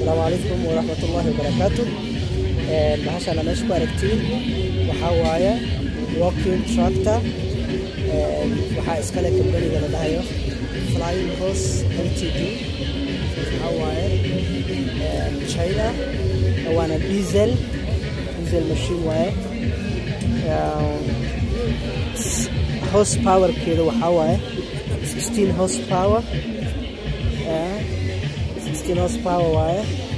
asalaamu calaykum waraxmatullaahi wabarakaatu bahashaan aa meesha ku aragtiin waxaa waaye walking tractor waxaa iskale kambaniga la dhahayo flying horse ltd waxaa waaye china waana diesel diesel machine waaye horse powerkeeda waxaa waaye 16 horse power 16 horse power waaye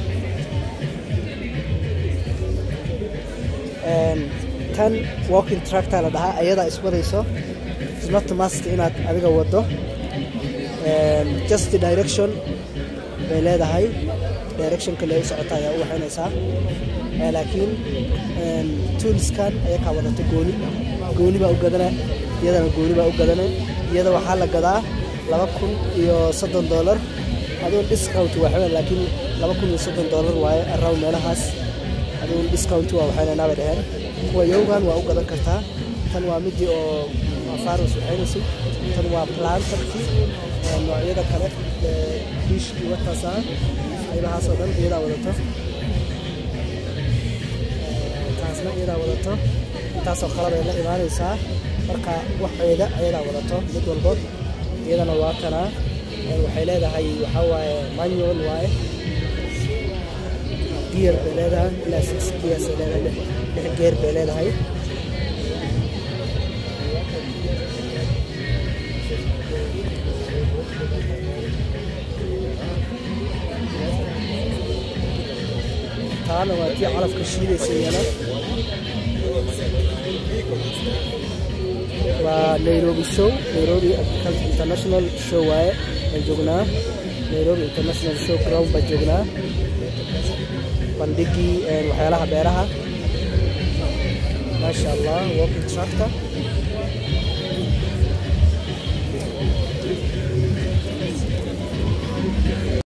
tan walking tractor la dhahaa ayadaa iswadayso not must inaad adiga wado just direction bay leedahay directionka lee u socota ayaa u waxaynaysaa laakiin toolskan ayakaa wadata gooni gooni baa u gadana iyadana gooni baa u gadana iyada waxaa la gadaa laba kun iyo soddon dollar aduun discount waa laakiin laba kun iyo soddon dollar waaye around meelahaas aduun discount waa waxaynaynaa bay dhaheen kuwa yowgan waa u gadan kartaa tan waa midii oo farus waxaynaysay tan waa plantarkii noocyada kale diishkii wataasa qaybahaas oo dhan iyadaa wadato taasna iyadaa wadato intaasoo kale bay la imaanaysaa marka waxeeda ayadaa wadato mid walbood iyadana waa tanaa waxay leedahay waxaa waaye manual waaye gear bay leedahay ilaa six gears ay leedahay lix geer bay leedahay taana waa tii calafka shiidaysa iyana waa nairobi show nairobi international show waaye baan joognaa nairobi international show ground baan joognaa bandhigii waxyaalaha beeraha maasha allah walking tractor